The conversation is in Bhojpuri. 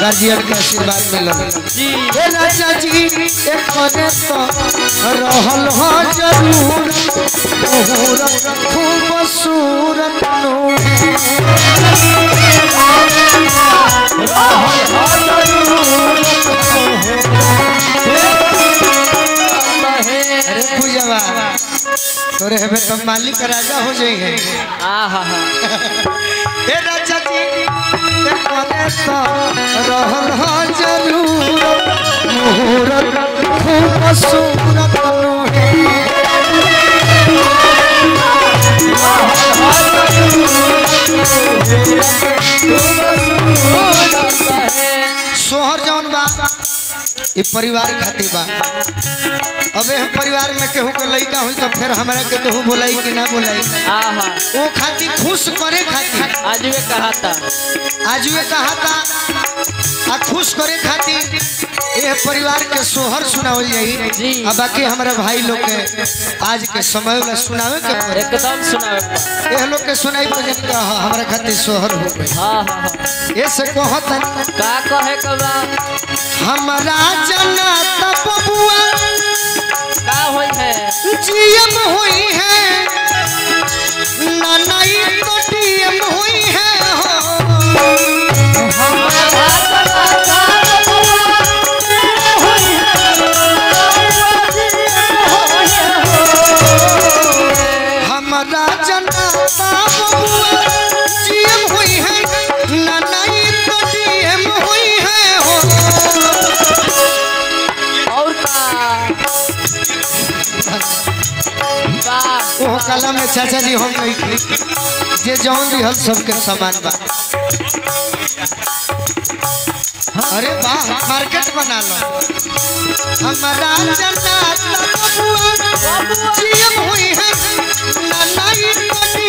गार्जियन के आशीर्वाद मिलल जी हे राजा जी एक कने तो रहल हो जरूर मुहूर्त खूबसूरत नो अरे पूजवा तोरे हमें तो मालिक का राजा हो जाएंगे आहा हे राजा जी एक कने तो रहल हो जरूर मुहूर्त खूबसूरत नो सोहर जौन बा ये परिवार खातिर बा अबे हम परिवार में केहू के लइका हुई तो फिर हमरा के केहू बोलाई कि ना बोलाई आहा वो खातिर खुश करे खातिर आज वे कहा था आज ये कहा था आ खुश करे खातिर ये परिवार के सोहर सुनावल जाई जी। आ बाकी हमारे भाई लोग के आज के समय में सुनावे के पड़ी एकदम सुनावे ये लोग के सुनाई तो जन के हाँ, हमारे खातिर सोहर हो गई हाँ हाँ हाँ ये से कहत का कहे कबा हमारा जना तब बुआ का होई है जीएम हुई है नानाई तो डीएम हुई है हो हमारा जना बबुआ जीएम हुई है नानाई तो डीएम हुई है हो और का का वो कला में चाचा जी हम नहीं की जे जौन दिहल सबके समान बा अरे वाह मार्केट बना लो हमारा जना बबुआ जीएम हुई है नानाई तो